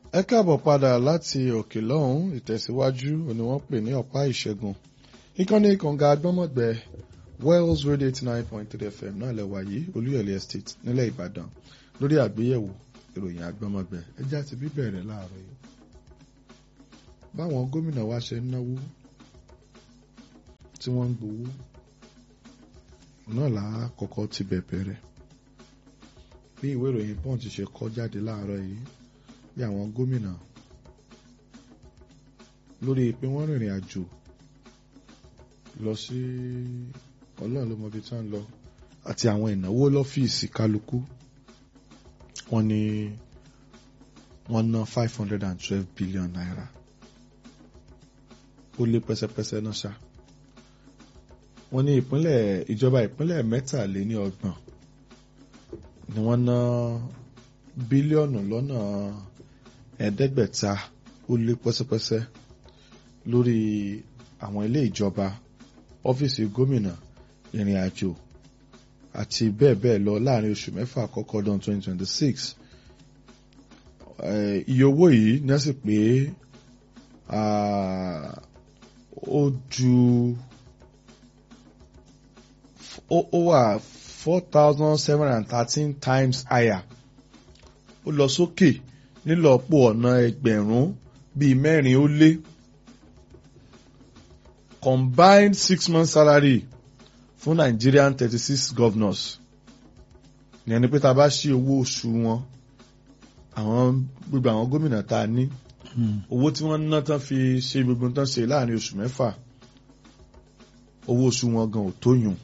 ẹ káàbọ̀ padà láti òkè lọ́hùn ìtẹ̀síwájú ni wọ́n pè ní ọ̀pá ìṣẹ́gun ìkànnì kànga agbọ́mọ̀gbẹ́ Wells Radio eighty nine point three FM náà lẹ́wà yìí Olúyọ̀lé Estate nílẹ̀ Ìbàdàn lórí àgbéyẹ̀wò ìròyìn agbọ́mọ̀gbẹ́ ẹjẹ́ àti bíbẹ̀rẹ̀ láàárọ̀ yìí báwọn gómìnà wa ṣe ń náwó tí wọ́n ń gbowó náà là á kọ́kọ́ ti bẹ̀bẹ̀ rẹ̀ bí ìwé ìròyìn Punch ṣe kọ jáde láàárọ̀ yìí bí àwọn gómìnà lórí pé wọ́n rìnrìn àjò lọ sí ọlọ́run ló mọ ibi tí wọ́n lọ àti àwọn ìnáwó lọ́fíìsì kálukú wọ́n ní wọ́n ná five hundred and twelve billion naira ó lé pẹ́sẹ́pẹ́sẹ́ náà ṣá wọ́n ní ìpínlẹ̀ ìjọba ìpínlẹ̀ mẹ́tàléní ọgbọ̀n ni wọ́n ná bílíọ̀nù lọ́nà ẹ̀ẹ́dẹ́gbẹ̀ta ó lé pẹ́sẹ́pẹ́sẹ́ lórí àwọn ilé ìjọba ọ́fíìsì gómìnà ìrìn àjò àti bẹ́ẹ̀ bẹ́ẹ̀ lọ láàrin oṣù mẹ́fà àkọ́kọ́ ọdún 2026 iye owó yìí ní wọ́n sì pé ó ju ó wà four thousand seven hundred and thirteen times higher ó lọ sókè nílọ́pọ̀ ọ̀nà ẹgbẹ̀rún bíi mẹ́rin ó lé combined six month salary fún Nigerian thirty six governors ìyẹn ni pé tá a bá ṣí owó oṣù wọn àwọn gbogbo àwọn gómìnà tá a ní owó tí wọ́n ná tán fi ṣe gbogbo tán ṣe láàrin oṣù mẹ́fà owó oṣù wọn gan ò tó yùn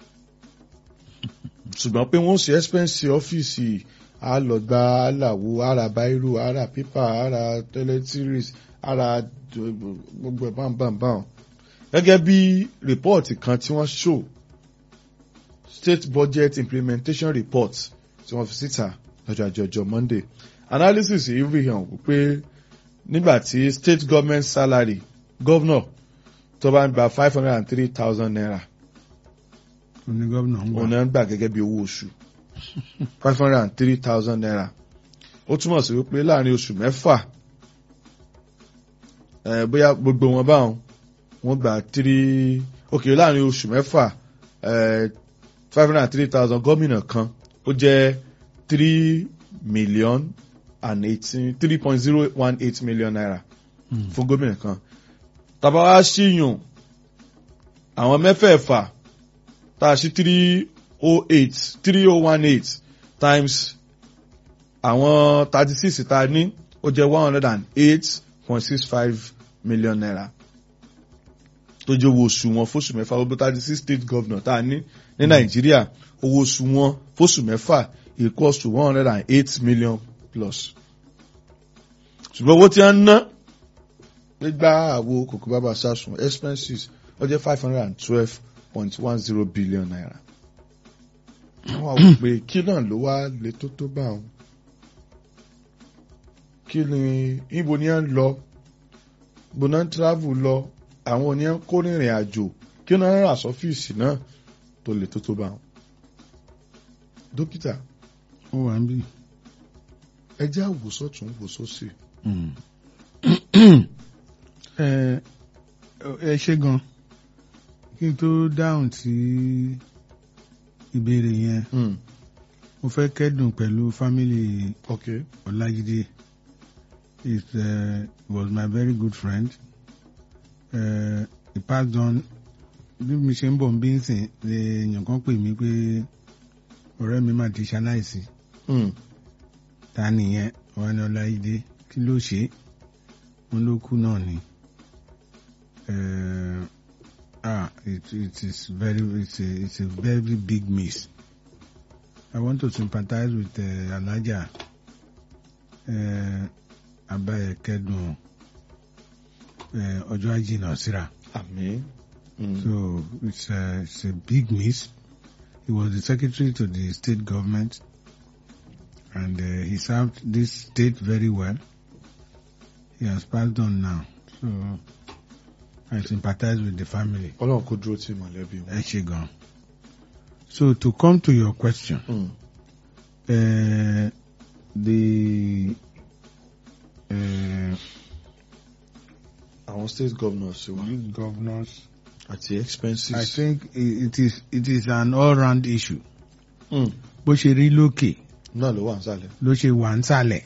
ṣùgbọ́n pé wọ́n ṣe expense ọ́fíìsì alọ̀gbà aláwo ara báírò ara pépà ara tẹlẹtíris ara gbogbo ẹ̀ báńbáńbáń gẹ́gẹ́ bí rìpọ́ọ̀tì kan tí wọ́n show state budget implementation report tí wọ́n fi síta lọ́jọ́ àjọjọ́ Monday analysis yìí fi hàn wípé nígbà tí state government salary governor tó bá ń gba five hundred and three thousand naira oní gómìnà ń gbà òun náà ń gbà gẹ́gẹ́ bí owó oṣù five hundred and three thousand naira ó túmọ̀ sí wípé láàrin oṣù mẹ́fà bóyá gbogbo wọn báwọn wọ́n gba three ok láàrin oṣù mẹ́fà five hundred and three thousand gómìnà kan ó jẹ́ three million and eighteen three point zero one eight million naira fún gómìnà kan tàbá wá ṣíyùn àwọn mẹ́fẹ̀ẹ̀fà tá a ṣí three oh eight three oh one eight times àwọn thirty six tá a ní ó jẹ́ one hundred and eight point six five million naira tó jẹ́ owó oṣù wọn fóṣù mẹ́fà gbogbo thirty six state governor tá a ní ní nàìjíríà owó oṣù wọn fóṣù mẹ́fà equals to one hundred and eight million plus ṣùgbọ́n owó tí wọ́n ń ná gbígbá àwo kòkó bàbá sásùn expenses ó jẹ́ five hundred and twelve point one zero billion naira wọ́n wá pé kí náà ló wá lè tó tó bá wọn kí ni ibo ni à ń lọ ibo náà ń travel lọ àwọn oníyàn kó rìnrìn àjò kí náà rà sọ́fíìsì náà tó lè tó tó bá wọn. dókítà ó wà ń bí. ẹ jẹ́ àwòsọ̀tún wòsọ̀sì. ẹ ẹ ṣe gan kí n tó dáhùn sí ìbéèrè yẹn mo fẹ́ kẹ́dùn pẹ̀lú fámìlì okay Ọlájídé it uh, was my very good friend uh, he passed on bí mi ṣe ń bọ̀ bí ń sìn lè èèyàn kan pè mí pé ọ̀rẹ́ mi mà ti ṣaláìsí ta nìyẹn wọn ní Ọlájídé kí ló ṣe wọn ló kú náà ni. Uh, ah, it, it is very, it's a, it's a very big miss. I want to sympathize with uh, Alaja uh, Abaye Kedun Ọjọ́ Ajínà Síra. àmín. So it's a, it's a big miss. He was the secretary to the state government and uh, he served this state very well. He has passed on now. So I sympathize with the family. ọlọ́run kó dúró tí mọ̀lẹ́bí wọn. Ẹ ṣé gan. So to come to your question, Mm. uh, the uh, state governors wa youth governors. àti expenses. I think i- it is it is an all-round issue. Hmm, Bó ṣe rí lókè náà ló wà nísàlẹ̀. ló ṣe wà nísàlẹ̀.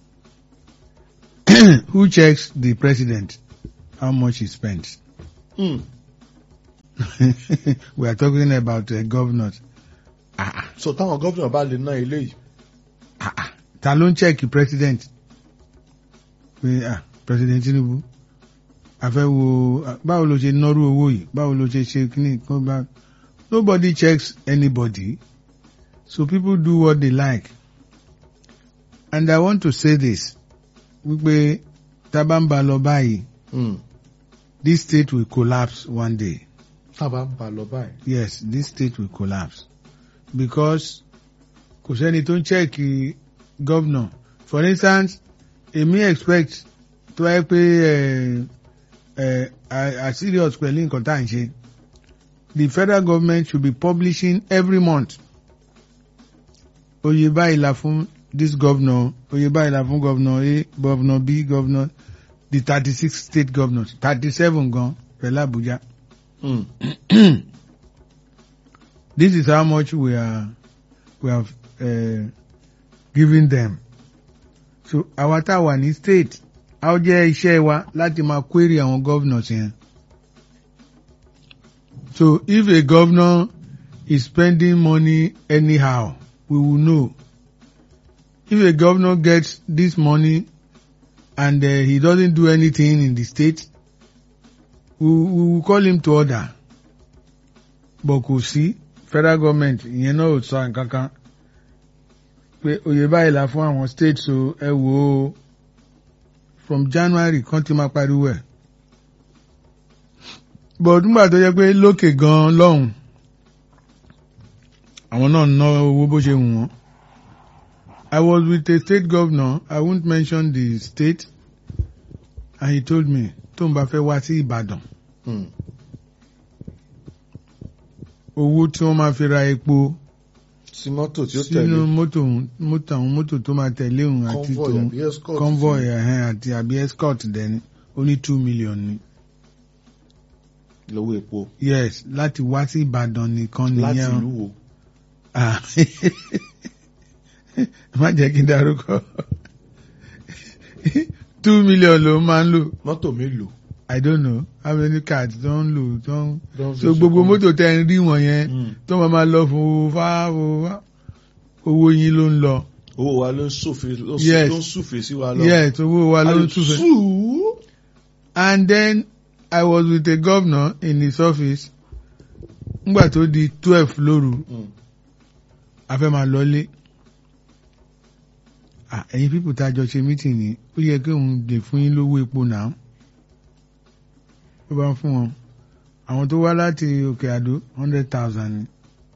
Who checks the president how much he spends? Hmm, We are talking about uh, governors. Ah, ah, so táwọn gómìnà bá lè ná ilé yìí. ah, ah. Ta ló ń check president? Pé ah president Tinubu a fẹ́ wo ah, báwo ló ṣe nọ́rú owó yìí báwo ló ṣe ṣe kíní kan bá nobody checks anybody so people do what they like and I want to say this wípé tá a bá ń ba lọ báyìí Hmm, this state will collapse one day. tá a bá ń ba lọ báyìí. Yes, this state will collapse because kò sẹ́ni tó ń chẹ́ẹ̀kì governor. For instance, èmi expect tó wáyé pé ẹ ẹ a a serious pẹ̀lú nǹkan tá à ń ṣe. The federal government should be publishing every month. Oye báyìí la fún this governor, oye báyìí la fún governor A, governor B, governor the thirty-six state governors, thirty-seven gan pẹ̀lú Abuja. Hmm, this is how much we are we have uh, given them so àwa tá a wà ní state a ó jẹ́ iṣẹ́ wa láti máa query àwọn governors yẹn so if a governor is spending money anyhow we will know if a governor gets this money and uh, he doesn't do anything in the state we, we will call him to order but kò sí federal government ìyẹn náà ò sọ nǹkan kan pé oyè báyìí la fún àwọn states o ẹ wò ó from January kan ti máa pariwo ẹ̀ but nígbà tó yẹ pé lókè gan lọ́hùn àwọn náà ná owó bó ṣe wù wọ́n I was with a state governor I won't mention the state and he told me tó ń bá fẹ́ wá sí Ìbàdàn hmm, owó tí wọ́n máa fi ra epo sí mọ́tò tí ó sínú tẹ̀lé mọ́tò òun- mọ́tò àwọn mọ́tò tó máa tẹ̀lé òun àti convoy tòun àbí escort. convoy ẹ̀hẹ́n àti àbí escort dẹni ó ní two million ni lówó epo yes láti wá sí Ìbàdàn nìkan láti nìyẹn ìlú wo. Ah. má jẹ́ kí n darúkọ two million ló máa ń lò mọ́tò mélòó. I don't know how many cards tó ń lò tó ń Don so fi gbogbo sọkún. mọ́tò tẹ́ ń rí wọ̀nyẹn Hmm, tó máa máa lọ fún fá fún fá owó yín ló ń lọ. owó wa ló ń sòfè ló Yes. ń sùfè sí wa lọ. yes owó wa ló ń túfẹ́. Sùúrù. and then I was with a governor in his office ngbà tó di twelve lóru Hmm, a fẹ́ máa lọlé ah ẹ̀yin people tá a jọ ṣe meeting ni ó yẹ kí òun lè fún yín lówó epo náà ó bá ń fún wọn àwọn tó wá láti òkè àdó hundred thousand ni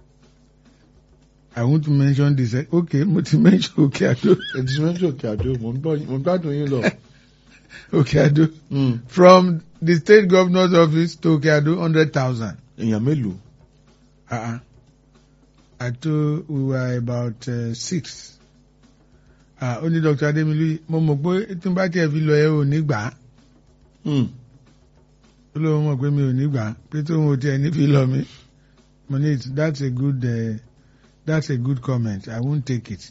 I want to mention this eh, okay mo ti mention òkè àdó ẹ̀dí méjì òkè àdó mò ń gbọ́- mò ń gbádùn yín lọ. òkè àdó Hmm, from the state governor's office to òkè àdó hundred thousand. èèyàn mélòó. Uh-uh. I told we were about uh, six. Ah, ó ní Dr. Adémilú mo mọ̀ pé tí n bá tiẹ̀ fi lọ ẹ ò ní gbà á. Hmm, Ó lóun mọ̀ pé mi ò ní gbà á pé tóun ò tiẹ̀ ní fi lọ mi. Mo ní it that's a good uh, that's a good comment I won't take it.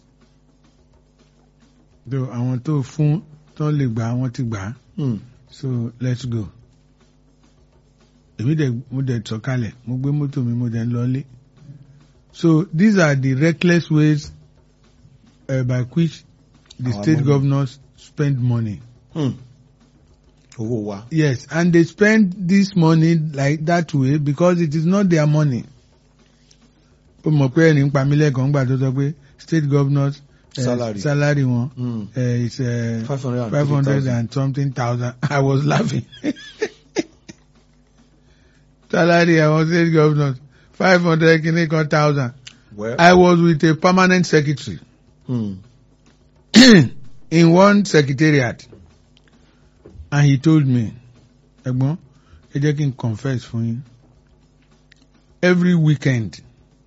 Though àwọn tó fún tó lè gbà á wọ́n ti gbà á hmm, so let's go. Èmi dẹ̀ mo dẹ̀ sọ̀kalẹ̀ mo gbé mọ́tò mi mo dẹ̀ ń lọlé. So these are the reckless ways uh, by which the Our state money. governors spend money. hmm. owó wa. Yes, and they spend this money like that way because it is not their money. Ó mọ̀ pé ẹni ń pa mí lẹ́kọ̀ọ́ ńgbà tó sọ pé state governors uh, Salary. salary wọn Hmm, uh, is uh, five hundred and five hundred 3,000. and something thousand. I was laughing. Salary àwọn state governors five hundred kìíní kan thousand. Well, I was with a permanent secretary hmm, in one secretariat and he told me, ẹ̀gbọ́n, ẹ jẹ́ kí n confess fún yín. Every weekend,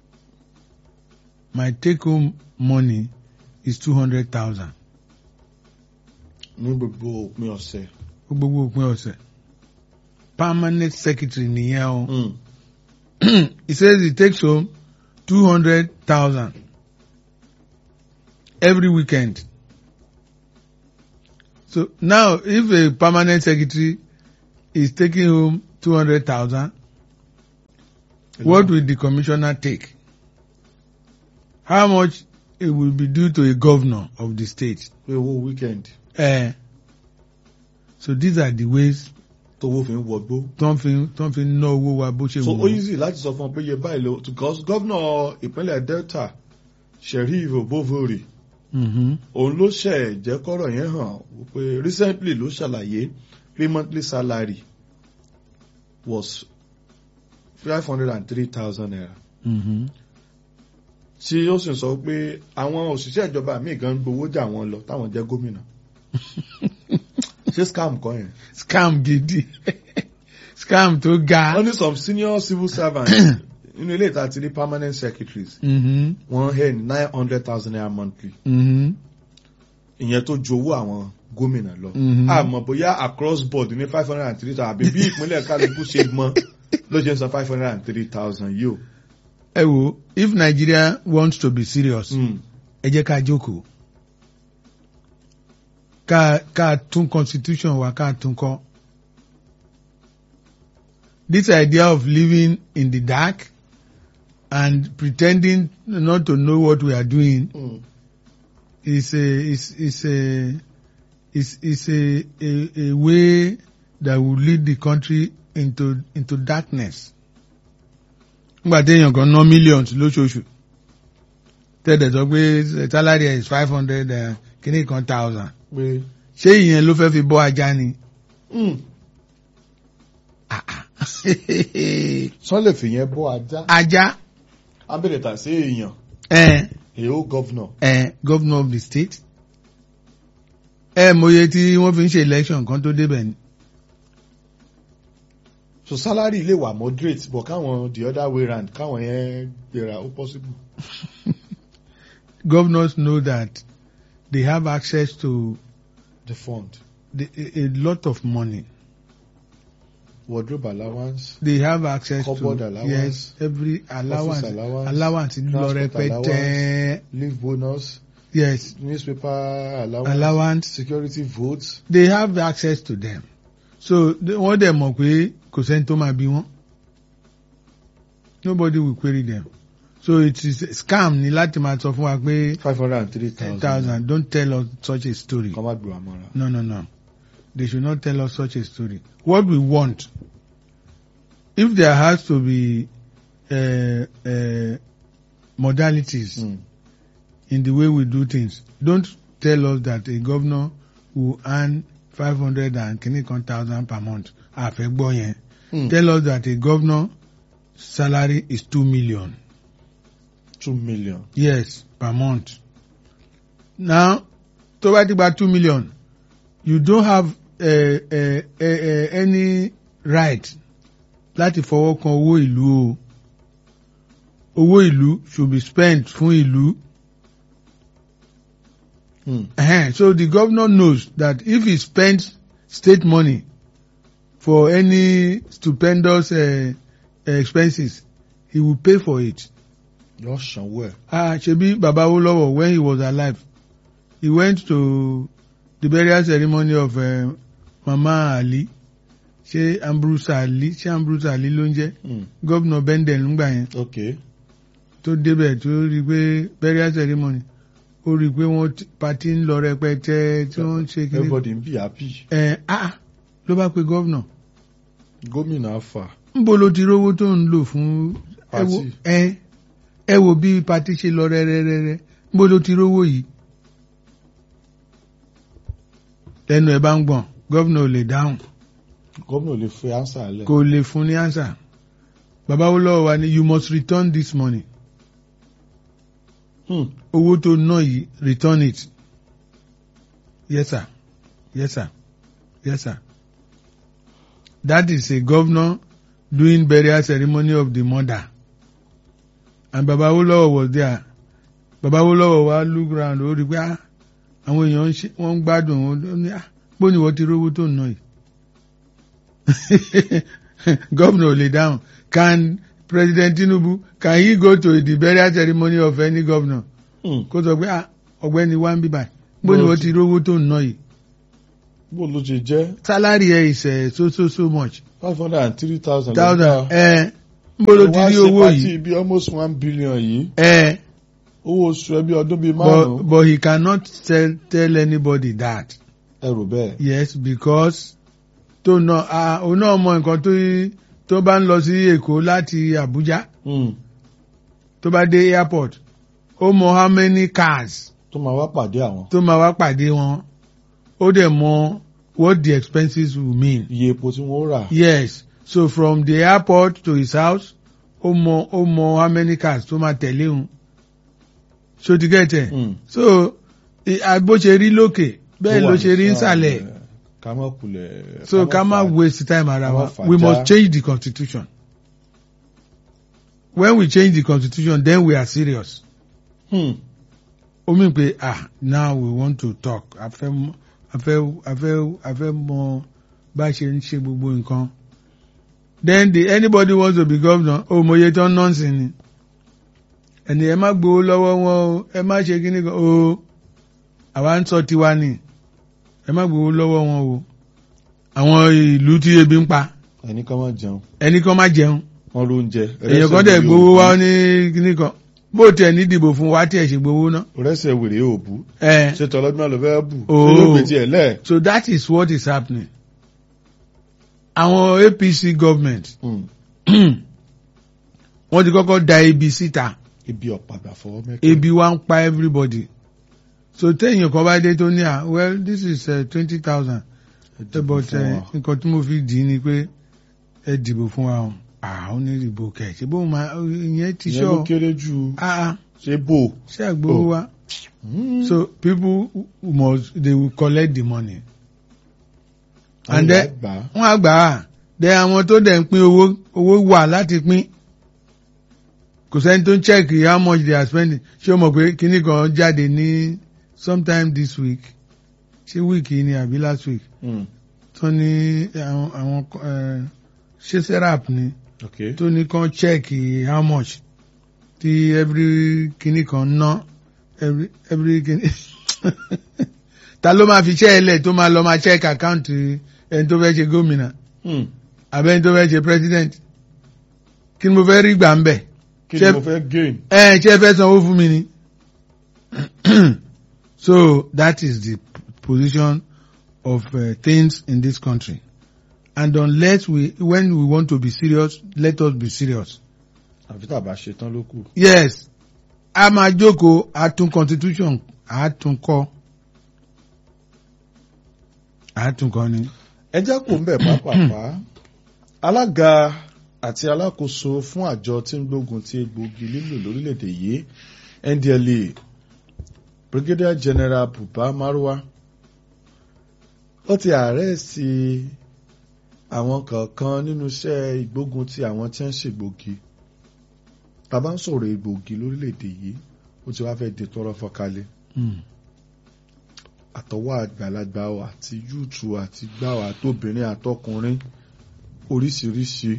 my take home money is two hundred thousand. ní gbogbo òpin ọ̀sẹ̀. Gbogbo òpin ọ̀sẹ̀. permanent secretary nìyẹn o. Mm. he says he takes home two hundred thousand every weekend. So now, if a permanent secretary is taking home two hundred thousand, what will the commissioner take? How much it will be due to a governor of the state? pé owó weekend Uh, so these are the ways tówó fi ń wọgbó. tó ń fi tó ń fi ná owó wa bó ṣe so wù ó wọ́n. easy láti sọ fún ọ pé iye báyìí ló because gómìnà ìpínlẹ̀ delta sheriff obovori Mhm. òun ló ṣẹ̀ jẹ́ kọ́rọ̀ yẹn hàn wípé recently ló ṣàlàyé pé monthly salary was five hundred and three thousand naira Mhm. tí ó sì sọ pé àwọn òṣìṣẹ́ ìjọba míì gan gbowó jà wọ́n lọ táwọn jẹ́ gómìnà ṣé scam kọ́ yẹn. scam gidi scam tó ga. wọ́n ní some senior civil servants nínú ilé ìta ti rí permanent secretaries Mhm. wọ́n earn nine hundred thousand naira monthly Mhm. ìyẹn tó ju owó àwọn gómìnà lọ. Mhm. àmọ́ bóyá across board ní five hundred and three thousand àbí bí ìpínlẹ̀ kálukú ṣe mọ́ ló ṣe ń san five hundred and three thousand yìí o. ẹ wo if Nigeria wants to be serious Mm. ẹ jẹ́ ká jókòó ká ká tún constitution wa ká tún kọ́ this idea of living in the dark and pretending not to know what we are doing Mm. is a is is a is is a, a a way that will lead the country into into darkness. Nígbà téèyàn kan ná millions lóṣooṣù tẹ́lẹ̀ sọ pé salary is five hundred kìíní kan thousand pé ṣé ìyẹn ló fẹ́ fi bọ́ ajá ni? mm. sọ́n lè fìyẹn bọ́ ajá. Ajá abẹ́rẹ́ tà sí èèyàn ẹ̀ èèó gọ́vnọ̀. ẹ̀ governor of the state ẹ̀ mòye tí wọ́n fi ń ṣe election kan tó débẹ̀ ni. so salary lè wà moderate but káwọn the other way round káwọn yẹn gbéra ó possible. governors know that they have access to the fund the, a, a lot of money. wardrobe allowance They have access Cupboard to allowance, yes every allowance allowance, allowance lọ transport rẹpẹtẹ leave bonus yes newspaper allowance, allowance security votes. they have access to them so they- wọ́n dẹ̀ mọ̀ pé kò sẹ́ni tó máa bí wọ́n nobody will query them so it is a scam ni láti máa sọ fún wa pé five hundred and three ten thousand. thousand don't tell us such a story. kọ́ má gbé wa mọ́ra. No, no, no. They should not tell us such a story. What we want, if there has to be uh, uh, modalities Mm. in the way we do things, don't tell us that a governor will earn five hundred and kini kan thousand per month. Àfẹ́ gbọ́ yẹn. Mm. Tell us that a governor salary is two million. two million. Yes, per month. Now, tó bá ti gba two million, you don't have uh, uh, uh, uh, any right láti fọwọ́ kan owó ìlú o. Owó ìlú should be spent fún ìlú. Mm. Ehen, So the governor knows that if he spends state money for any stupendous uh, expenses, he will pay for it. yóò sanwó ẹ̀. Ah, Ṣebí Baba Awolowo when he was alive, he went to the burial ceremony of uh, Mama Ali. Ṣé Ambrose Ali ṣé Ambrose Ali ló ń jẹ́? Mm. Gómìnà Benden ńgbà yẹn okay. tó débẹ̀ tó rí i pé burial ceremony ó rí i pé wọ́n ti- party ń lọ rẹpẹtẹ tí wọ́n ń ṣe kí ni. everybody ń bí happy. Ẹ ah ló bá pe gómìnà. gómìnà afa. Níbo ló ti rówó tó ń lò fún ẹ wo Party. ẹ ẹ wo bí party ṣe lọ rẹ́rẹ́rẹ́rẹ́ níbo ló ti rówó yìí. Lẹ́nu ẹ̀ bá ń gbọ̀n gómìnà ò lè dáhùn gómìnà ò lè fi ansa lẹ̀. kò lè fún ní answer. Bàbá Awólọ́wọ̀ wa ni you must return this money. Hmm. Owó tó ná yìí return it. Yes sir. Yes sir. Yes sir. That is a governor doing burial ceremony of the mother. And Baba Awolowo was there. Baba Awolowo wa look round ó rí pé ah àwọn èèyàn ń ṣe- wọ́n ń gbádùn ó ní ah bó ni wọ́n ti rówó tó ń ná yìí. governor ò lè dáhùn can president Tinubu can he go to the burial ceremony of any governor Hmm. kó sọ pé ah ọ̀gbẹ́ni wa ń bí báyìí bó ni Bó wọ́n ti- ti rówó tó ń ná yìí bó ló ṣe jẹ́ salary ẹ̀ is eh, so so so much five hundred and three thousand. thousand ẹ̀ ń bó ló ti rí owó yìí bí almost one billion yìí ẹ̀ owó oṣù ẹbí ọdún bíi but márùn-ún but he cannot tell tell anybody that ẹrù bẹ́ẹ̀. yes because tó ná ah òun náà mọ nǹkan tó tó bá ń lọ sí Èkó láti Abuja Hmm. tó bá dé airport ó mọ how many cars tó máa wá pàdé àwọn. tó máa wá pàdé wọn ó dẹ̀ mọ what the expenses will mean. iye epo tí wọ́n rà. yes so from the airport to his house ó mọ ó mọ how many cars tó máa tẹ̀lé òun so ti get it Hmm. so i- a- bó ṣe rí lókè bẹ́ẹ̀ ló ṣe rí nsàlẹ̀ ká má kulẹ̀. so ká má fà- waste time ara ká má wa fàjà. we must change the constitution when we change the constitution then we are serious Hmm. ó mì pé ah now we want to talk a fẹ́ mọ̀- a fẹ́ a fẹ́ a fẹ́ mọ bá a ṣe ń ṣe gbogbo nǹkan then the anybody wants to be governor ó mọye tán nọ́ọ̀sì ni ẹni ẹ má gbowó lọ́wọ́ wọn o ẹ má ṣe kíní kan o àwa ń sọ tiwa ni ẹ má gbowó lọ́wọ́ wọn o àwọn ìlú tí ebi ń pa ẹni kan máa jẹun ẹni kan má jẹun wọn ló ń jẹ. èèyàn kan dẹ̀ gbowó wá ní kíní kan bó tiẹ̀ ní dìbò fún wa tiẹ̀ ṣe gbowó ná. rẹ́sẹ̀ wèrè ò bú. ẹ ṣé tọ́lọ́dún náà ló fẹ́ bù. Oh. ṣé yóò gbé tiẹ̀ lẹ̀. So that is what is happening. Àwọn APC government Hmm. wọ́n ti kọ́kọ́ da ebi síta. ibi ọ̀pàgbà fọwọ́ mẹ́kẹ́. Ebi wá ń pa everybody. So téèyàn kan bá dé tó ní à well this is twenty thousand but fún eh, wa. nǹkan tí mo fi dì í ni pé ẹ dìbò fún wa o. àwọn ní ìdìbò kẹ̀ ṣe bóun máa ìyẹn ti ìyẹn ló sọ kéré ju ah ah, ṣé bò. ṣé àgbowó Oh. wa. Hmm. So people must they will collect the money. Àwọn and then ìyá gbà á. wọ́n á gbà á dẹ àwọn tó dẹ̀ ń pín owó owó wà láti pín kò sẹ́ni tó ń check how much they are spending ṣé o mọ̀ pé kíní kan jáde ní sometime this week ṣé week yìí ni àbí last week Hmm. tó ní àwọn àwọn eh, ṣé serap ni ok. tó ní kan check how much tí every kíní kan ná every every kíní ta ló máa fi ṣẹ́ ẹlẹ̀ tó máa lọ máa check account ẹni tó fẹ́ ṣe gómìnà Hmm. abẹ́ni tó fẹ́ ṣe president kí ni mo fẹ́ rí gbà ń bẹ̀ kí ni Ṣé- mo fẹ́ gain. ẹ ṣe fẹ́ sanwó fún mi ni so that is the p- position of uh, things in this country and unless we when we want to be serious let us be serious àfi tàbá ṣe tán ló kù. yes a máa jókòó a tún constitution a tún kọ a tún kọ ni. ẹ jẹ́ kó ń bẹ̀ pápápá alága àti alákòóso fún àjọ tí ń gbógun ti egbòogi lílò lórílẹ̀‐èdè yìí ndla brigadier general buba marwa ó ti àrẹ́ẹ̀sì àwọn kọ̀ọ̀kan nínú iṣẹ́ ìgbógun ti àwọn tí ń ṣègbògi tàbá ń sọ̀rọ̀ egbòogi lórílẹ̀‐èdè yìí ó ti wá fẹ́ di tọrọ fọ́kálẹ̀ Mm. àtọwọ́ àgbàlagbà o àti yúùtù àti gbáwà àtobìnrin àtọkùnrin oríṣiríṣi.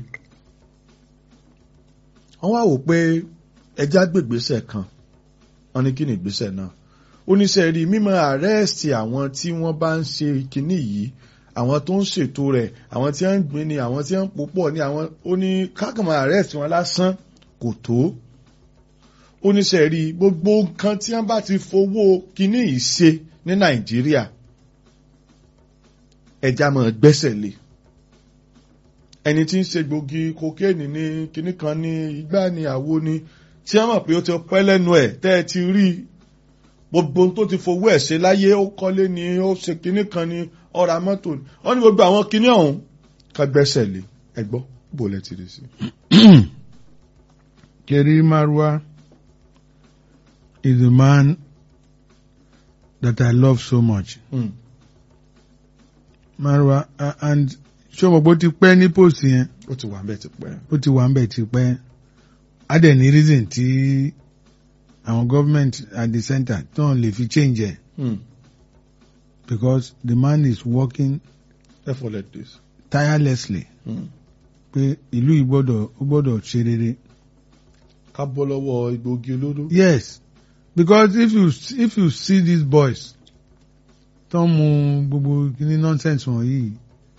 wọ́n wá wò pé ẹja gbègbèsẹ̀ kan wọ́n ní kí ni ìgbésẹ̀ náà oníṣẹ́ rí mímọ́ àrẹ́ẹ̀sì àwọn tí wọ́n bá ń ṣe kinní yìí àwọn tó ń ṣètò rẹ̀ àwọn tí wọ́n ń gbin ni àwọn tí wọ́n ń pòpọ̀ ni àwọn ó ní kákàmọ́ àrẹ́ẹ̀sì wọn lásán kò tó oníṣẹ́ rí gbogbo nǹkan tí wọ́n bá ti fowó kinní yìí ṣe ní nàìjíríà ẹja máa gbẹ́sẹ̀ lé ẹni tí ń ṣe gbòógì kokéènì ní kinní kan ní igbá ní àwo ni tí wọ́n mọ̀ pé ó ti pẹ́ lẹ́nu ẹ̀ tẹ́ ẹ ti rí i gbogbo ohun tó ti fowó ẹ̀ ṣe láyé ó kọ́lé ni ó ṣe kinní kan ni ó ra mọ́tò ni wọ́n ní gbogbo àwọn kinní ọ̀hún ká gbẹ́sẹ̀ lé ẹ gbọ́ bó lẹ ti rí sí. Keri Marwa is a man that I love so much. Hmm. Marwa uh, and ṣé o mọ̀ pé ó ti pẹ́ ní post yẹn ó ti wà ń bẹ̀ ti pẹ́. ó ti wà ń bẹ̀ ti pẹ́ á dẹ̀ ní reason tí àwọn government at the center tó ń lè fi change ẹ̀ Hmm. because the man is working therefore like this. tirelessly Hmm. pé ìlú yìí gbọ́dọ̀ ó gbọ́dọ̀ ṣe rere. ká bọ́ lọ́wọ́ egbòogi olóró. Yes, because if you if you see these boys tó ń mu gbogbo kíní nonsense wọ̀nyí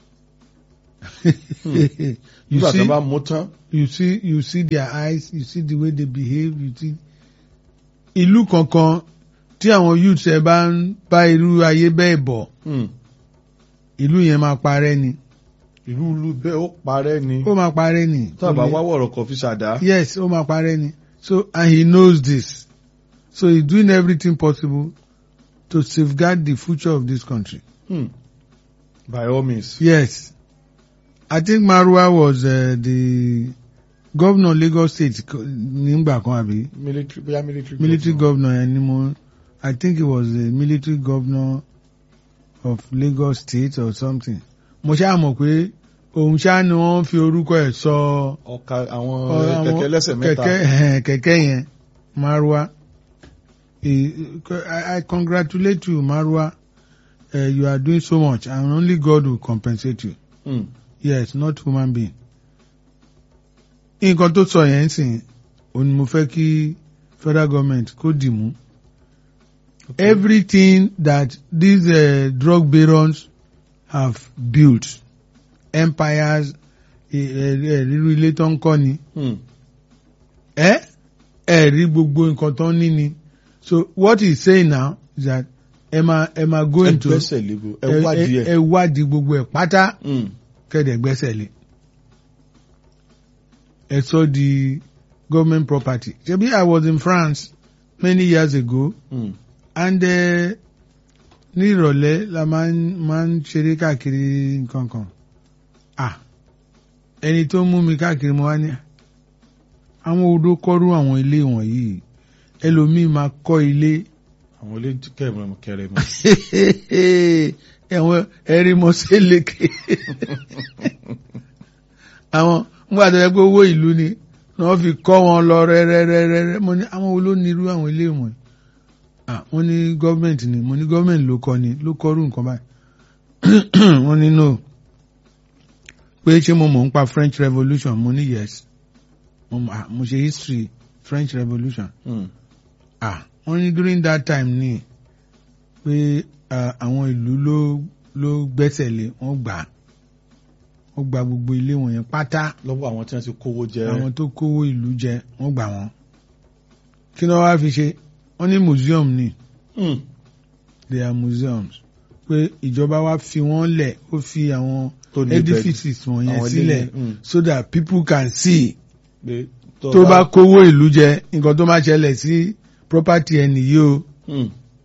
you nígbà tí see wọ́n bá mú tán. you see you see their eyes you see the way they behave you see ìlú kankan tí àwọn youths ẹ bá ń bá irú ayé bẹ́ẹ̀ bọ̀ Hmm. ìlú yẹn máa parẹ́ ni ìlú ìlú bẹ́ẹ̀ ó parẹ́ ni. ó máa parẹ́ ni. tá a bá wá wọ̀rọ̀ kan fi ṣàdá. yes ó máa parẹ́ ni so and he knows this so he's doing everything possible to safeguard the future of this country. Hmm. by all means. yes I think Marwa was uh, the governor Lagos State ko- nígbà kan àbí military bóyá military. military governor. governor yẹn ni mo I think he was the military governor of Lagos State or something mo ṣáà mọ̀ pé òun ṣáà ni wọ́n fi orúkọ ẹ̀ sọ. So, ọ̀ka àwọn Ọ- kẹ̀kẹ́ àwọn lẹ́sẹ̀ mẹ́ta. kẹ̀kẹ́ ẹ̀hẹ̀n, kẹ̀kẹ́ yẹn Marwa Eh, I, I congratulate you Marwa uh, you are doing so much and only God will compensate you Hmm. yes not human being. nǹkan tó sọ yẹn sìn òun ni mo fẹ́ kí federal government kó dì mú everything that these uh, drug barons have built empires ríru ilé tó ń kọ́ ni Hmm. ẹ ẹ rí gbogbo nǹkan tó ń ní ni so what he saying now is that ẹ máa ẹ máa go ẹ into gbẹ́sẹ̀ lébo ẹ ẹ- wádìí ẹ- ẹ̀. ẹ wádìí gbogbo ẹ̀ pátá Hmm. kẹ́dẹ̀ gbẹ́sẹ̀ lé ẹ sọ di government property ṣebí I was in France many years ago Hmm. and uh, ní ìrọ̀lẹ́ la máa ń máa ń ṣeré káàkiri nǹkan kan ah ẹni tó mú mi káàkiri mo wá ní àwọn odò kọ́rú àwọn ilé wọ̀nyí ẹlòmíì máa kọ́ ilé àwọn ilé kẹrìmọ kẹrìmọ. ẹ̀wọ̀n ẹ̀rí mọ́ sélékè àwọn nígbà tó yẹ pé owó ìlú ni wọ́n fi kọ́ wọn lọ rẹ́rẹ́rẹ́rẹ́ mo ní àwọn olónirú àwọn ilé wọ̀nyí ah wọ́n ní gọ́ọ̀mẹ̀ntì ni mo ní gọ́ọ̀mẹ̀ntì ló kọ́ ni ló kọ́rú nǹkan báyìí wọ́n ní no pé ṣé mo mọ̀ ń pa French Revolution mo ní yes mo mọ̀- ah, mo ṣe history French Revolution Hmm. ah wọ́n ní during that time ni pé ah, àwọn ìlú ló ló gbẹ́sẹ̀ lé wọ́n gbà á. wọ́n gba gbogbo ilé wọn yẹn pátá lọ́wọ́ àwọn tí wọ́n ti kówó jẹ. àwọn tó kówó ìlú jẹ wọ́n gbà wọ́n kí ni wọ́n wá fi ṣe wọ́n ní museum ni Hmm. they are museums pé ìjọba wa fi wọ́n lẹ̀ ó fi àwọn tó ní ibẹ̀- edifices wọ̀nyẹn àwọn ilé sílẹ̀ yẹn, hmm. so that people can see pé tó bá kówó ìlú jẹ nǹkan tó máa ṣẹlẹ̀ sí property ẹni yìí o. Hmm.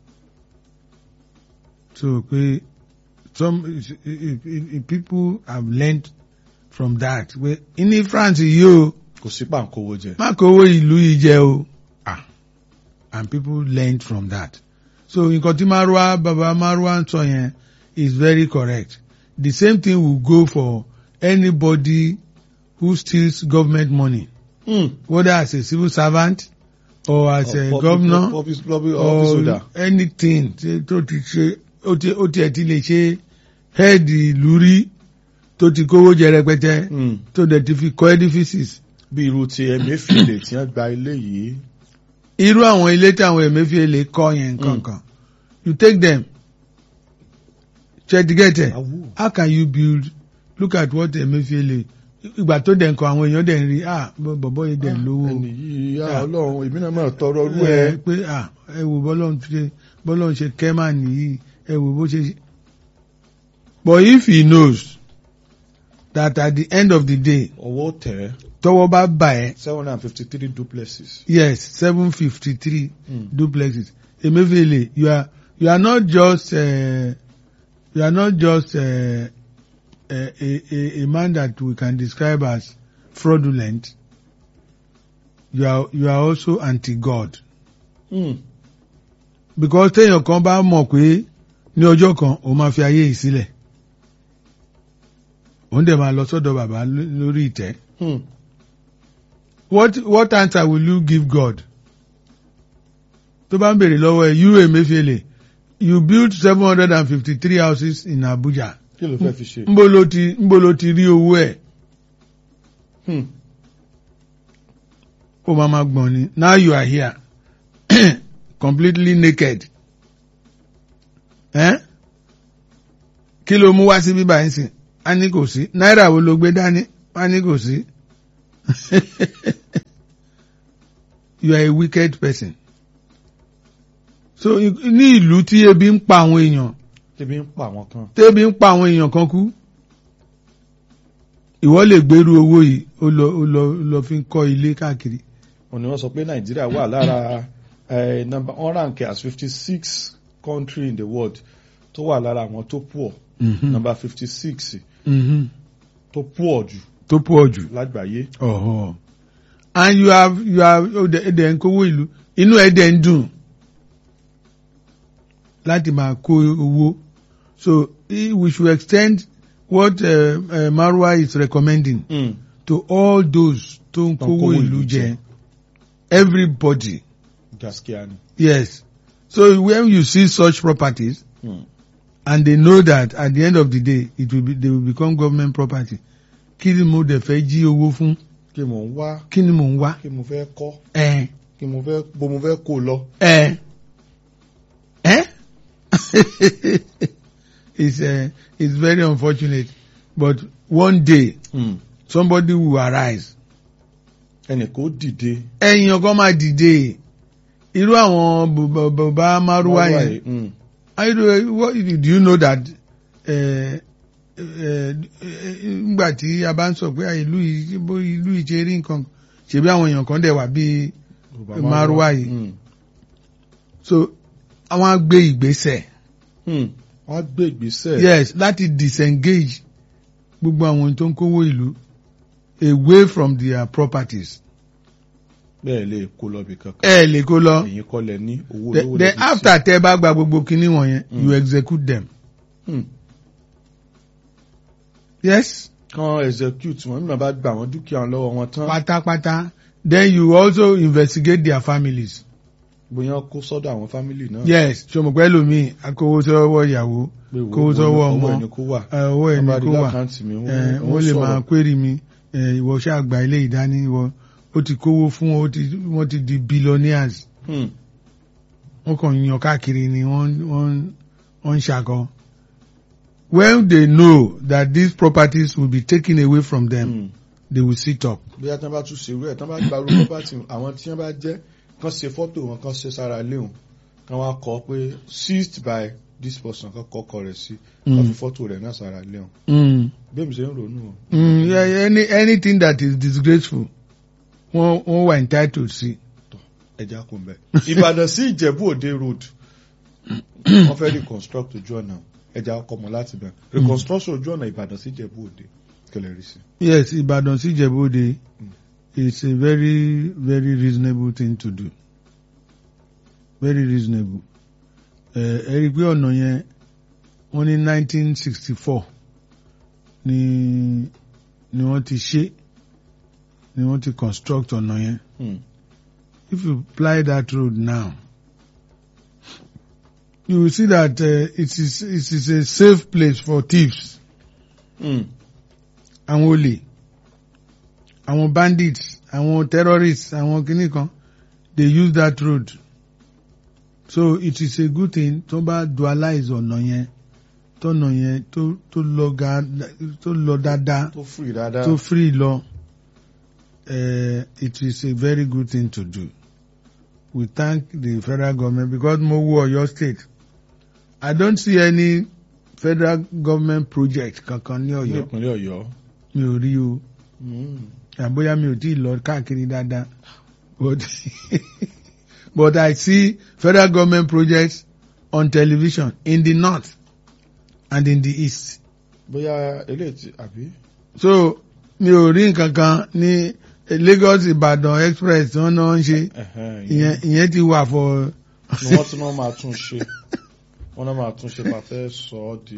So pé some if, if, if people have learned from that pé ní France yìí o kò sí pàǹkówó jẹ. má kówó ìlú yìí jẹ o ah and people learned from that so nǹkan tí Marwa baba Marwa ń sọ yẹn is very correct the same thing will go for anybody who steals government money Hmm. whether as a civil servant or as a Public- governor public- public office or holder. anything tí- tó ti ṣe ó ti ó tiẹ̀ ti lè ṣe head ìlú rí tó ti kówó jẹ rẹpẹtẹ Hmm. tó dẹ̀ ti fi kọ́ edifices. bí irú ti Emefiele tí wọ́n gba ilé yìí. irú àwọn ilé tí àwọn Emefiele kọ́ yẹn kankan you take them ṣètìgẹ́tẹ̀ Awu. how can you build look at what Emefiele ìgbà tó dẹ̀ nǹkan àwọn èèyàn dẹ̀ ń rí ah bọ̀bọ̀ yìí dẹ̀ lówó ẹni yìí yá Ah. Ọlọ́run èmi náà máa tọrọ rú ẹ ẹ. pé ah ẹ wò bọ́lọ́run ṣe bọ́lọ́run ṣe kẹ́mà nìyí ẹ wò bó ṣe ṣe. but if he knows that at the end of the day ọwọ́ tẹ̀ tọwọ́ bá bà ẹ́ seven hundred and fifty three duplexes. yes seven fifty three Hmm. duplexes Emefiele you are you are not just uh, you are not just uh, a, a, a, a man that we can describe as fraudulent you are you are also anti-God. Hmm. because téèyàn kan bá mọ̀ pé ní ọjọ́ kan òun máa fi ayé yìí sílẹ̀ òun dẹ̀ máa lọ sọ́dọ̀ bàbá ló- lórí ìtẹ́ Hmm. what what answer will you give God tó bá ń bèrè lọ́wọ́ ẹ̀ you Emefiele you built seven hundred and fifty three houses in Abuja kí ló fẹ́ fi ṣe. ńbo ló ti ńbo ló ti rí owó ẹ̀ Hmm. ó máa ma gbọ̀n ni now you are here completely naked eh? kí ló mú wá sí bíbá yín sìn á ní kò sí náírà wo ló gbé dání á ní kò sí you are a wicked person so i- ní ìlú tí ebi ń pa àwọn èèyàn tẹ́bí ń pa àwọn kan. tébi ń pa àwọn èèyàn kan kú ìwọ lè gbèrú owó yìí ó lọ ó lọ ó lọ fi ń kọ́ ilé káàkiri wọ́n ní wọ́n sọ pé nàìjíríà wà lára eh, number one rank as fifty six country in the world tó wà lára àwọn tó poor number fifty six Mhm. tó poor jù tó pọ̀ jù lágbàáyé. ọ̀họ́ and you have you have ẹ̀dẹ̀ ń kówó ìlú inú ẹ̀dẹ̀ ń dùn láti máa kó owó so eh, we should extend what uh, uh, Marwa is recommending Mm. to all those tó ń Tó ń kówó kówó ìlú ìlú jẹ jẹ. everybody gaskiya ni. yes so when you see such properties Mm. and they know that at the end of the day it will be they will become government property kí ni mo dẹ̀ fẹ́ jí owó fún kí mo ń wá kí ni mo ń wá kí mo fẹ́ kọ́ ẹ kí mo fẹ́ bó mo fẹ́ kó lọ. ẹ ẹ it's uh, it's very unfortunate but one day Mm. somebody will arise ẹnì kó dìde. ẹ̀yin ọkọ máa dìde irú àwọn bàbá- bàbá márùwá yẹn yìí. Mm. I do, what, do you know that eh, eh, eh, ngbà tí a bá ń sọ pé ah, ìlú yìí bó ìlú yìí ṣe rí nǹkan ṣebí àwọn èèyàn kan dẹ̀ wà bíi Yorùbá Márúwá yìí. Mm. so àwọn á gbé ìgbésẹ̀ Mm. wọ́n á gbé ìgbésẹ̀. yes láti disengage gbogbo àwọn tó ń kówó ìlú away from their properties bẹ́ẹ̀ lè kó lọ bí kankan. ẹ lè kó lọ ẹ̀yin kọ́ lẹ ní owó The- olówó then lẹ́bi tí. after tẹ bá gba gbogbo kinní wọ̀nyẹn Mm. you execute them Mm. yes kan execute wọn nígbà bá gba àwọn dúkìá wọn lọ́wọ́ wọn tán. pátápátá then you also investigate their families. bóyá kó sọ́dọ̀ àwọn fámìlì náà. yes ṣọmọpẹ lomi akówó sọ́wọ́ ìyàwó pé wo- kówó sọ́wọ́ owó ọmọ ẹni kó wà. ẹ, owó ẹni Wọ́n bá rí kó wà lákàntì mi, wọ́n- ẹ, wọ́n wọ́n lè máa sọ̀rọ̀. query mi ẹ, ìwọ ṣáà gba ilé ìdání ìwọ ó ti kówó fún wọn ó ti- wọ́n ti di billionaires Hmm. wọ́n kàn yan káàkiri ni wọ́n wọ́n wọ́n ń ṣàkọ. when they know that these properties will be taken away from them Hmm. they will sit up. bóyá tí wọ́n bá tún ṣe irú ẹ̀ tí wọ́n bá gba irú property àwọn tí wọ́n bá jẹ́ kán ṣe fọ́tò wọn kán ṣe sára léhùn kán wá kọ pé seized by this person kán kọ́kọ́ rẹ̀ sí kán Mm. fi fọ́tò rẹ̀ náà sára léhùn. Mm. bẹ́ẹ̀ mi ṣe ń ronú o. Mm, yeah, any, anything that is disgraceful wọ́n wọ́n wà entitled sí. ẹja kún bẹ́ẹ̀. ìbàdàn sí ìjẹ̀bú òde road wọ́n fẹ́ reconstruct ojú ọ̀nà ẹja ọkọ̀ mọ́ láti bẹ̀rẹ̀ reconstruction ojú ọ̀nà ìbàdàn sí ìjẹ̀bú òde kẹlẹ̀ rí sí. Yes, Ibadan sí Ìjẹ̀bú-Òde is a very very reasonable thing to do. Very reasonable. Ẹ ẹ rí i pé ọ̀nà yẹn wọ́n ní 1964 ni ni wọ́n ti ṣe ni wọ́n ti construct ọ̀nà yẹn. Hmm. If you ply that road now, you will see that uh, it is it is a safe place for thieves. Hmm. àwọn olè àwọn bandits àwọn terrorists àwọn kìnnì kan they use that road so it is a good thing tó bá dualize ọ̀nà yẹn tọ̀nà yẹn tó tó lọ ga tó lọ dáadáa tó free dáadáa. tó free lọ uh, it is a very good thing to do we thank the federal government because mo wo Ọ̀yọ́ state I don't see any federal government project kankan ní ní Ọ̀yọ́ ìpínlẹ̀ ọ̀yọ́. mi ò rí o Hmm. àbóyá mi ò tí ì lọ káàkiri dáadáa but but I see federal government projects on television in the north and in the east bóyá eléyìí ti àbí. so mi ò rí nǹkan kan ní Lagos Ìbàdàn express tí wọ́n náà ń ṣe Ẹ̀hẹ́n, ìyẹn ìyẹn ti wà for ni wọ́n tún náà máa tún ṣe wọ́n náà máa tún ṣe pa fẹ́ sọ ọ́ di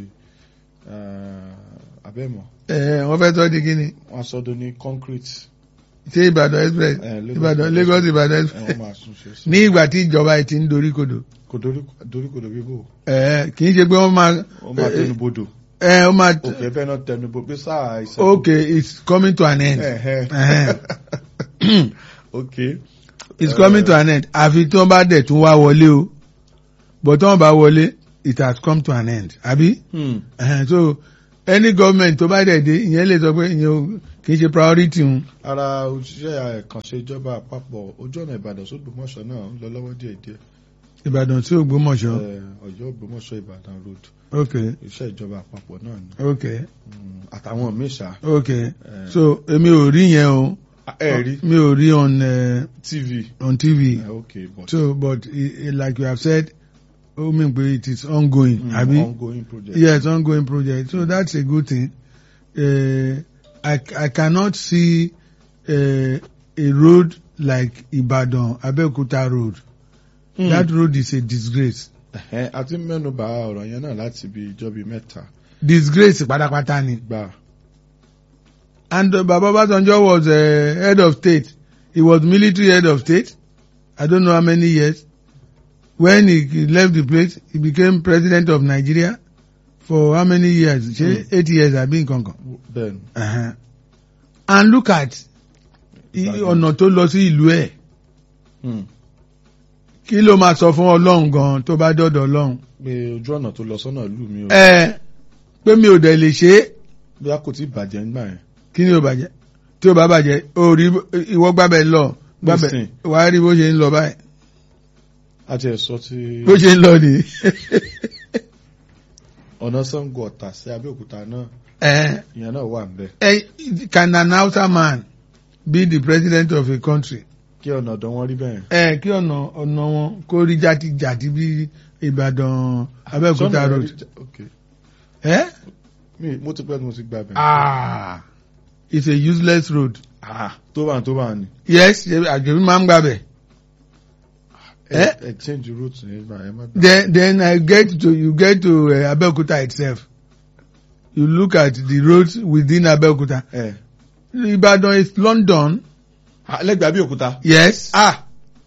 eh, abẹ́mọ̀ ẹ wọ́n fẹ́ tọ́ di kíni wọ́n á sọ ọ́ ní concrete ṣé Ìbàdàn express Eh, Lagos Ìbàdàn Express. Lagos Ìbàdàn ẹ̀ express wọ́n máa tún ṣe sí. ní ìgbà tí ìjọba yìí ti ń dorí kodò kò dorí- doríkodò bíbò ẹ kì í ṣe pé wọ́n máa wọ́n máa tẹnu bodò ẹ ó máa òkè fẹ́ náà tẹnu bó pé sáà ìṣẹ́. okay it's coming to an end Ẹ̀hẹ́. Ẹ̀hẹ́n. okay. it's coming to an end àfi tí wọ́n bá dẹ̀ tún wá wọlé o but tí wọ́n bá wọlé it has come to an end àbí Hmm. Ẹ̀hẹ́n, so any government tó bá dẹ̀ dé ìyẹn lè sọ pé ìyẹn ò- kì í ṣe priority un ara òṣìṣẹ́ ẹ̀kànṣe ìjọba àpapọ̀ ojú ọ̀nà ìbàdàn sógbòmọ̀ṣọ́ náà ń lọ lọ́wọ́ díẹ̀díẹ̀ Ìbàdàn sí Ògbómọ̀ṣọ́ Eh, ọ̀yọ́ ògbómọ̀ṣọ́ ìbàdàn road okay iṣẹ́ ìjọba àpapọ̀ náà ni okay Hmm, àtàwọn míì ṣá okay Eh. so èmi ò rí yẹn o ẹ rí mi ò rí on uh, tv on TV Eh, okay but so but i- i- like you have said ó mean pé it is ongoing hmm, àbí ongoing project. yes ongoing project so that's a good thing uh, I I cannot see uh, a road like Ibadan Abeokuta road Hmm. that road is a disgrace Ẹ̀hẹ́, a ti mẹ́nu bà ọ̀rọ̀ yẹn náà láti bí ijọ́ bíi mẹ́ta disgrace pátápátá ni gbà and uh, Baba Obasanjo was uh, head of state he was military head of state I don't know how many years when he, he left the place he became president of Nigeria for how many years ṣe Hmm. eight years àbí nǹkan kan. bẹ́ẹ̀ ni Uh-huh. and look at i- Ìbàdàn. ọ̀nà tó lọ sí ìlú ẹ̀ Hmm. kí ló máa sọ fún ọlọ́run gan tó bá dọ́dọ̀ ọlọ́run. pé ojú ọ̀nà tó lọ sọ́nà ìlú mi ò ẹ pé mi ò dẹ̀ lè ṣe é bí a kò tí ì bàjẹ́ nígbà yẹn kí ni ò bàjẹ́ tí ò bá bàjẹ́ o rí ìwọ gbábẹ́ lọ gbábẹ́ Nísìn. wà á rí bó ṣe ń lọ báyìí a ti ẹ̀ sọ ti bó ṣe ń lọ nìyí. ọ̀nà Ṣàngó Ọ̀tà sí Abẹ́òkúta náà ẹ ìyẹn náà wà ń bẹ̀ ẹ can an Hausa man be the president of a country. kí ọ̀nà ọ̀dọ̀ wọn rí bẹ́ẹ̀ ẹ kí ọ̀nà ọ̀nà wọn kó rí jàtijàti bí Ìbàdàn Abẹ́òkúta Sọ́nà road. rí jà- okay. ẹ mi mo ti pẹ́ tí mo ti gba bẹ̀ ah it's a useless road. Ah, tó bá ń tó bá ń ni yes àjòbí máa ń gbàbẹ̀. ẹ ẹ change route nígbà ẹ má dá then then I get to you get to uh, Abeokuta itself you look at the roads within Abeokuta ẹ Ibadan is London lẹ́gbẹ̀ẹ́ Abẹ́òkúta yes ah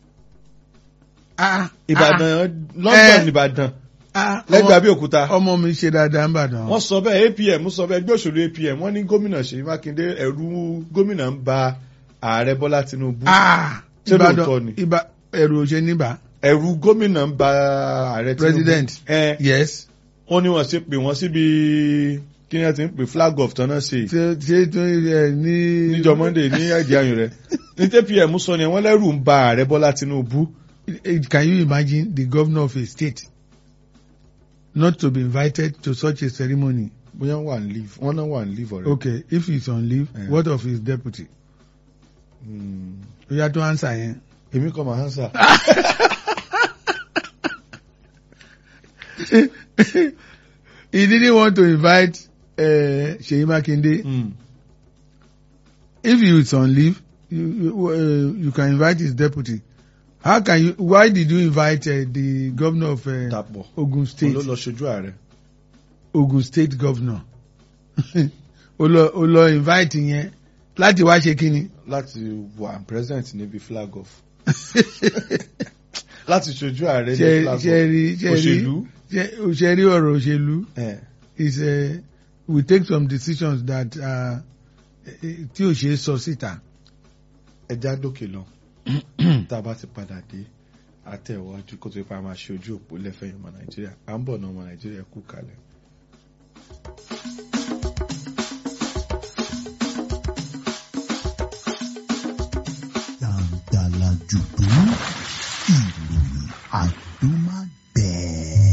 ah Ìbàdàn London Eh. Ìbàdàn ah lẹ́gbẹ̀ẹ́ ọmọ- Abẹ́òkúta ọmọ mi ṣe dáadáa Ìbàdàn wọ́n sọ bẹ́ẹ̀ APM sọ bẹ́ẹ̀ ẹgbẹ́ òṣèlú APM wọ́n ní gómìnà Ṣèyí Mákindé ẹ̀rù gómìnà ń ba ààrẹ Bọ́lá Tinubu ah Ṣé Ìbàdàn lóòótọ́ ni? Ìbà ẹrù òṣè níbà ẹ̀rù gómìnà ń ba ààrẹ Tinubu President. ẹ yes wọ́n ní wọ́n ṣe pè wọ́n síbi kí ni wọ́n ti ń pè flag off tán náà ṣe ṣe ṣe tó ẹ ní. níjọ́ Monday ní ẹ̀jẹ̀ ayùn rẹ̀ ní TPM sọ ni wọ́n lẹ́rù ń ba ààrẹ Bọ́lá Tinubu Can you imagine the governor of a state not to be invited to such a ceremony? bóyá wọ́n wà ní leave wọ́n náà wà ní leave already. Okay, if he's on leave, Yeah. what of his deputy? Hmm. You have to answer yẹn. èmi kọ́ máa hánsà. he didn't want to invite uh, Seyi Makinde. Hmm. If he is on leave, you you, uh, you can invite his deputy. How can you? Why did you invite uh, the governor of uh, dàpọ̀ Ogun òun State? ló lọ ṣojú ààrẹ. Ogun State governor. o lọ o lọ invite yẹn láti wá ṣe kíni. láti wà present níbi flag off. láti ṣojú ààrẹ ní ṣe flag ṣe off. rí ṣe rí òṣèlú. ṣe ṣe rí ọ̀rọ̀ òṣèlú. ẹ̀, is uh, we take some decisions that uh, tí ò ṣe é sọ síta. ẹja dókè lọ tá a bá ti padà dé àtẹ̀wájú kó tó ipa máa ṣe ojú òpó lẹ́fẹ̀ẹ́ ọmọ nàìjíríà à ń bọ̀ náà ọmọ nàìjíríà kú kalẹ̀. Dàǹdàlà jùdú ìròyìn àdúmàgbẹ̀.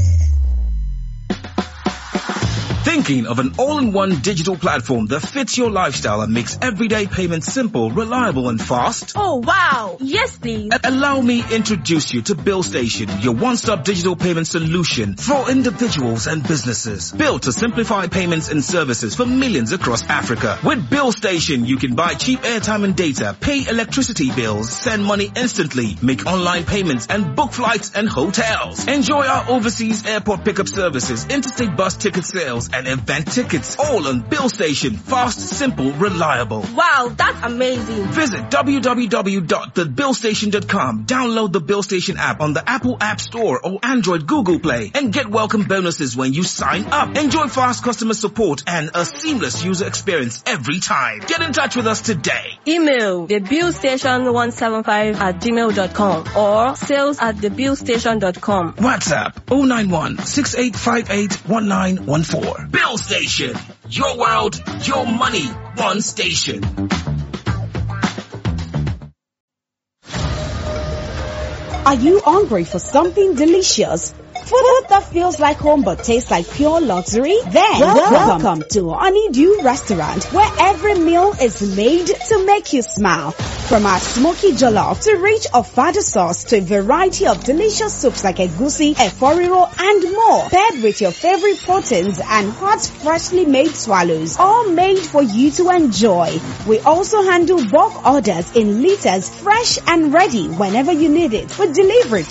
Thinking of an all-in-one digital platform that fits your lifestyle and makes everyday payments simple, reliable and fast? Oh wow! Yes, please. A- Allow me introduce you to Bill Station, your one-stop digital payment solution for individuals and businesses. Built to simplify payments and services for millions across Africa. With Bill Station, you can buy cheap airtime and data, pay electricity bills, send money instantly, make online payments and book flights and hotels. Enjoy our overseas airport pickup services, interstate bus ticket sales and and event tickets. All on Bill Station. Fast, simple, reliable. Wow, that's amazing. Visit www.thebillstation.com. Download the Bill Station app on the Apple App Store or Android Google Play and get welcome bonuses when you sign up. Enjoy fast customer support and a seamless user experience every time. Get in touch with us today. Email thebillstation175 at gmail.com or sales at thebillstation.com. WhatsApp 091 6858 1914. Bill Station. Your world, your money, one station. Are you hungry for something delicious? Food that feels like home but tastes like pure luxury? Then welcome, welcome to Honeydew Restaurant where every meal is made to make you smile. From our smoky jollof to rich ofada sauce to a variety of delicious soups like egusi, eforiro and more. Paired with your favorite proteins and hot freshly made swallows. All made for you to enjoy. We also handle bulk orders in liters fresh and ready whenever you need it. With delivery